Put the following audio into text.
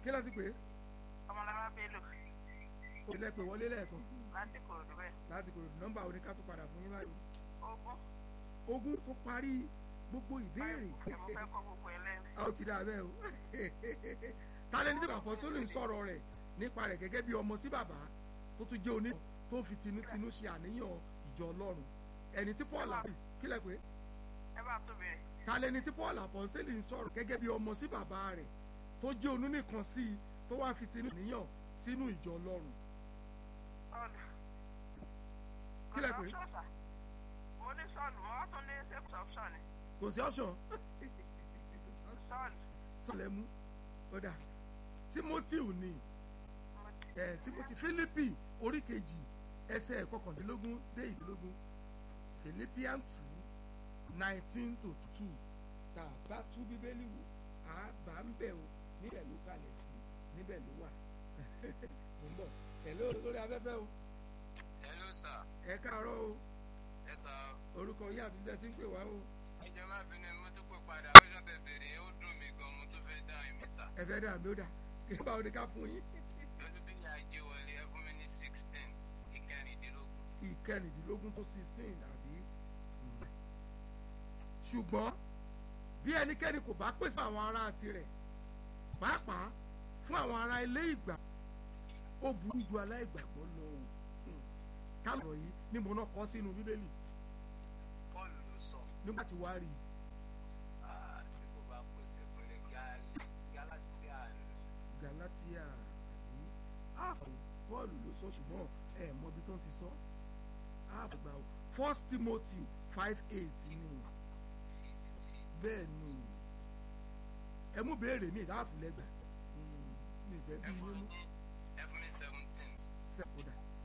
kí ló ti pè é ọmọlára bello ó lẹ pé wọlé lẹ́ẹ̀kan láti kòròdú bẹ́ẹ̀ láti kò nọ́mbà oníká tó padà fún yín báyìí ogún ogún tó parí gbogbo ìbéèrè ẹ̀ mo fẹ́ kọ́ gbogbo ẹ lẹ́nu. a ó ti dà bẹ́ẹ̀ o tálẹ́ni tí bàbá sólù ń sọ̀rọ̀ rẹ̀ nípa rẹ̀ gẹ́gẹ́ bí ọmọ sí bàbá tó tún jẹ́ oní tó fi tinútinú ṣe àníyàn ìjọ ọlọ́run ẹni tí paul àbí kílẹ̀ pé ẹ bá tó bẹ̀rẹ̀ tálẹ́ni tí paul àpọ̀nsẹ́lì ń sọ̀rọ̀ gẹ́gẹ́ bí ọmọ sí bàbá rẹ̀ tó jẹ́ onú nìkan sí i tó wá fi tinú àníyàn sínú ìjọ ọlọ́run ọ̀dà. Kílẹ̀ pé? Ọ̀dà ọ̀ṣọ́ṣà. mo ní sọ́ọ̀nù mo wá tún ní sẹ́kùsì ọ̀ṣọ́ ni kò sí option sọ́ọ̀nù sọ̀lẹ̀ mú ọ̀dà timothy ní mo ti ẹ̀ timothy philippi orí kejì ẹsẹ̀ kọkàndínlógún dé ìdínlógún philippian two nineteen to two tá a bá tú bíbélì wò á bá ń bẹ̀ o níbẹ̀ ló kalẹ̀ sí níbẹ̀ ló wà mo ń bọ̀ hello lórí afẹ́fẹ́ o hello sir ẹ káàárọ̀ o ẹ sà orúkọ yín àti bíbẹ̀ tí ń pè wá o ẹ jẹ́ má bínú mo tún pè padà ọjọ́ tẹ bèrè ó dùn mí gan mo tún fẹ́ dá ẹ̀mí sà ẹ fẹ́ dà mí ó dà kí báwo ni ká fún yín olúbíyà ajé wọlé ẹ fún mi ní sixteen ìkẹrìndínlógún ìkẹrìndínlógún tó sixteen àbí. ṣùgbọ́n bí ẹnikẹ́ni kò bá pèsè àwọn ará tirẹ̀ pàápàá fún àwọn ará ilé ìgbà ó burú ju aláìgbàgbọ́ lọ o Hmm. kálọ̀ yìí ni mo náà kọ́ sínú bíbélì bọ́ọ̀lù ló sọ nígbà tí wàá rí i ah, tí kò bá pèsè fún ní galatia ní galatia àbí áàfù bọ́ọ̀lù ló sọ ṣùgbọ́n ẹ mọ ibi tó ń ti sọ áàfù gbà o first timothy five eight ni sí sí bẹ́ẹ̀ ni ẹ mú béèrè mi ìdáàfù lẹ́gbàá mi ìfẹ́ ẹ bí fún mi nínú ní